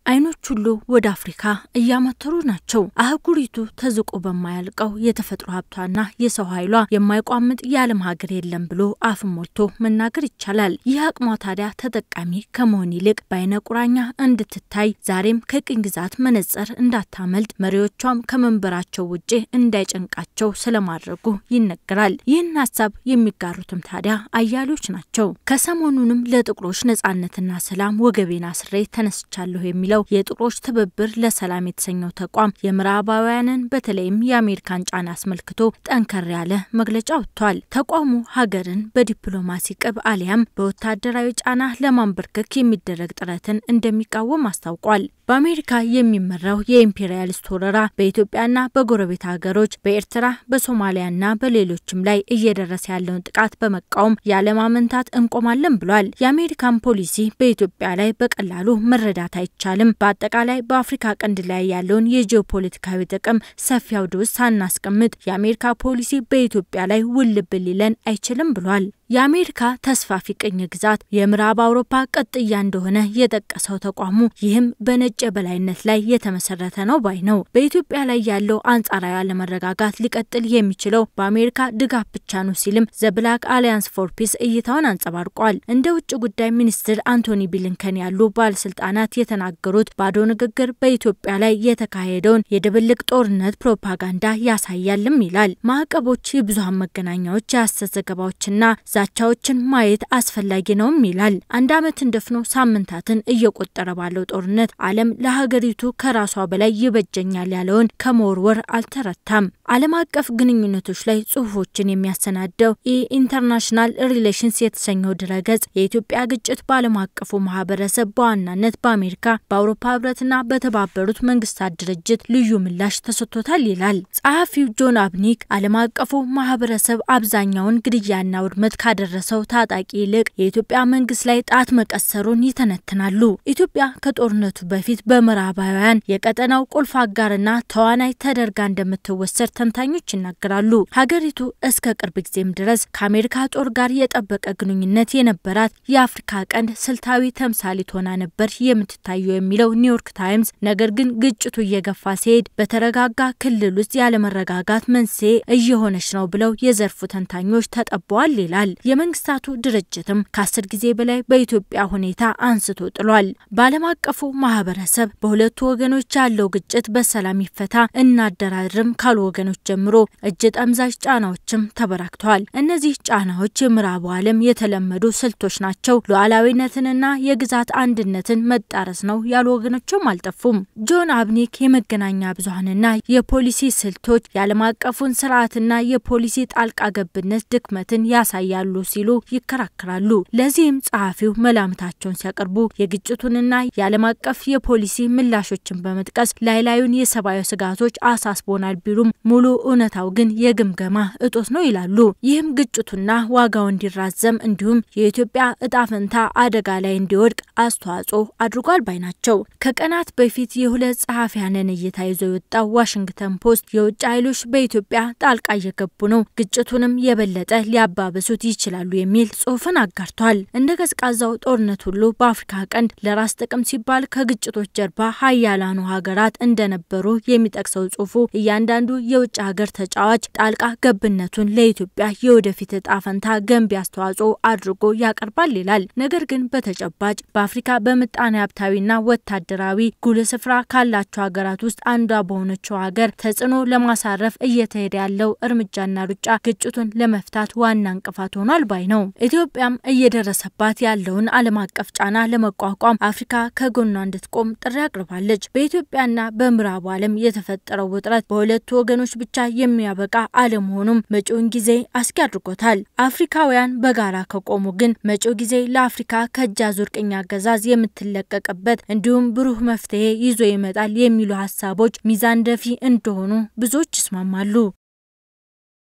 አይኖች ሁሉ ወደ አፍሪካ እያመተሩ ናቸው። አህጉሪቱ ተዝቆ በማያልቀው የተፈጥሮ ሀብቷና የሰው ኃይሏ የማይቋምጥ የዓለም ሀገር የለም ብሎ አፍን ሞልቶ መናገር ይቻላል። ይህ አቅሟ ታዲያ ተጠቃሚ ከመሆን ይልቅ በአይነ ቁራኛ እንድትታይ ዛሬም ከቅኝ ግዛት መነጽር እንዳታመልጥ መሪዎቿም ከመንበራቸው ውጭ እንዳይጨንቃቸው ስለማድረጉ ይነገራል። ይህን ሀሳብ የሚጋሩትም ታዲያ አያሌዎች ናቸው። ከሰሞኑንም ለጥቁሮች ነጻነትና ሰላም ወገቤን አስሬ ተነስቻለሁ የሚለው የጥቁሮች ትብብር ለሰላም የተሰኘው ተቋም የምዕራባውያንን በተለይም የአሜሪካን ጫና አስመልክቶ ጠንከር ያለ መግለጫ ወጥቷል። ተቋሙ ሀገርን በዲፕሎማሲ ቅብ አሊያም በወታደራዊ ጫና ለማንበርከክ የሚደረግ ጥረትን እንደሚቃወም አስታውቋል። በአሜሪካ የሚመራው የኢምፔሪያሊስት ወረራ በኢትዮጵያና በጎረቤት ሀገሮች በኤርትራ በሶማሊያና በሌሎችም ላይ እየደረሰ ያለውን ጥቃት በመቃወም ያለማመንታት እንቆማለን ብሏል። የአሜሪካን ፖሊሲ በኢትዮጵያ ላይ በቀላሉ መረዳት አይቻልም። በአጠቃላይ በአፍሪካ ቀንድ ላይ ያለውን የጂኦፖለቲካዊ ጥቅም ሰፊ አውድ ውስጥ ሳናስቀምጥ የአሜሪካ ፖሊሲ በኢትዮጵያ ላይ ውልብ ሊለን አይችልም ብሏል። የአሜሪካ ተስፋፊ ቅኝ ግዛት የምዕራብ አውሮፓ ቅጥያ እንደሆነ የጠቀሰው ተቋሙ ይህም በነጭ የበላይነት ላይ የተመሰረተ ነው ባይ ነው። በኢትዮጵያ ላይ ያለው አንጻራዊ አለመረጋጋት ሊቀጥል የሚችለው በአሜሪካ ድጋፍ ብቻ ነው ሲልም ዘብላክ አሊያንስ ፎር ፒስ እይታውን አንጸባርቋል። እንደ ውጭ ጉዳይ ሚኒስትር አንቶኒ ብሊንከን ያሉ ባለስልጣናት የተናገሩት ባዶ ንግግር በኢትዮጵያ ላይ የተካሄደውን የድብልቅ ጦርነት ፕሮፓጋንዳ ያሳያልም ይላል። ማዕቀቦች፣ የብዙሀን መገናኛዎች የሐሰት ዘገባዎችና ዛቻዎችን ማየት አስፈላጊ ነውም ይላል። አንድ ዓመትን ደፍኖ ሳምንታትን እየቆጠረ ባለው ጦርነት ዓለም ለሀገሪቱ ከራሷ በላይ ይበጀኛል ያለውን ከመወርወር አልተረታም። ዓለም አቀፍ ግንኙነቶች ላይ ጽሁፎችን የሚያሰናደው የኢንተርናሽናል ሪሌሽንስ የተሰኘው ድረገጽ የኢትዮጵያ ግጭት በዓለም አቀፉ ማህበረሰብ በዋናነት በአሜሪካ በአውሮፓ ህብረትና በተባበሩት መንግስታት ድርጅት ልዩ ምላሽ ተሰጥቶታል ይላል። ጸሐፊው ጆን አብኒክ ዓለም አቀፉ ማህበረሰብ አብዛኛውን ግድያና ውድመት ካደረሰው ታጣቂ ይልቅ የኢትዮጵያ መንግስት ላይ ጣት መቀሰሩን ይተነትናሉ። ኢትዮጵያ ከጦርነቱ በፊት በምዕራባውያን የቀጠናው ቁልፍ አጋርና ተዋናይ ተደርጋ እንደምትወሰድ ተንታኞች ይናገራሉ። ሀገሪቱ እስከ ቅርብ ጊዜም ድረስ ከአሜሪካ ጦር ጋር የጠበቀ ግንኙነት የነበራት የአፍሪካ ቀንድ ስልታዊ ተምሳሌት ሆና ነበር የምትታየው የሚለው ኒውዮርክ ታይምስ፣ ነገር ግን ግጭቱ እየገፋ ሲሄድ በተረጋጋ ክልል ውስጥ ያለመረጋጋት መንስኤ እየሆነች ነው ብለው የዘርፉ ተንታኞች ተጠበዋል ይላል። የመንግስታቱ ድርጅትም ከአስር ጊዜ በላይ በኢትዮጵያ ሁኔታ አንስቶ ጥሏል። በዓለም አቀፉ ማህበረሰብ በሁለቱ ወገኖች ያለው ግጭት በሰላም ይፈታ እናደራድርም ካሉ ወገኖች ጀምሮ እጅ ጠምዛዥ ጫናዎችም ተበራክተዋል። እነዚህ ጫናዎች የምዕራቡ ዓለም የተለመዱ ስልቶች ናቸው፣ ሉዓላዊነትንና የግዛት አንድነትን መጣረስ ነው ያሉ ወገኖችም አልጠፉም። ጆን አብኒክ የመገናኛ ብዙሀንና የፖሊሲ ስልቶች የዓለም አቀፉን ስርዓትና የፖሊሲ ጣልቃ ገብነት ድክመትን ያሳያሉ ሲሉ ይከራከራሉ። ለዚህም ጸሐፊው መላምታቸውን ሲያቀርቡ የግጭቱንና የዓለም አቀፍ የፖሊሲ ምላሾችን በመጥቀስ ላይ ላዩን የሰብአዊ ስጋቶች አሳስቦናል ቢሉም ሙሉ እውነታው ግን የግምገማ እጦት ነው ይላሉ። ይህም ግጭቱና ዋጋው እንዲራዘም እንዲሁም የኢትዮጵያ እጣ ፈንታ አደጋ ላይ እንዲወድቅ አስተዋጽኦ አድርጓል ባይ ናቸው። ከቀናት በፊት የሁለት ጸሐፊያንን እይታ ይዞ የወጣው ዋሽንግተን ፖስት የውጭ ኃይሎች በኢትዮጵያ ጣልቃ እየገቡ ነው፣ ግጭቱንም የበለጠ ሊያባብሱት ይችላሉ የሚል ጽሑፍን አጋርቷል። እንደ ቀዝቃዛው ጦርነት ሁሉ በአፍሪካ ቀንድ ለራስ ጥቅም ሲባል ከግጭቶች ጀርባ ሀያላኑ ሀገራት እንደነበሩ የሚጠቅሰው ጽሑፉ እያንዳንዱ የውጭ ሀገር ተጫዋች ጣልቃ ገብነቱን ለኢትዮጵያ የወደፊት እጣ ፈንታ ገንቢ አስተዋጽኦ አድርጎ ያቀርባል ይላል። ነገር ግን በተጨባጭ በአፍሪካ በምጣኔ ሀብታዊና ወታደራዊ ጉልህ ስፍራ ካላቸው ሀገራት ውስጥ አንዷ በሆነችው ሀገር ተጽዕኖ ለማሳረፍ እየተሄደ ያለው እርምጃና ሩጫ ግጭቱን ለመፍታት ዋና እንቅፋት ሆኗል ባይ ነው። ኢትዮጵያም እየደረሰባት ያለውን ዓለም አቀፍ ጫና ለመቋቋም አፍሪካ ከጎኗ እንድትቆም ጥሪ አቅርባለች። በኢትዮጵያና በምዕራቡ ዓለም የተፈጠረው ውጥረት በሁለቱ ወገኖች ብቻ የሚያበቃ አለመሆኑም መጪውን ጊዜ አስጊ አድርጎታል። አፍሪካውያን በጋራ ከቆሙ ግን መጪው ጊዜ ለአፍሪካ ከእጅ አዙር ቅኝ አገዛዝ የምትለቀቅበት እንዲሁም ብሩህ መፍትሄ ይዞ ይመጣል የሚሉ ሀሳቦች ሚዛን ደፊ እንደሆኑ ብዙዎች ይስማማሉ።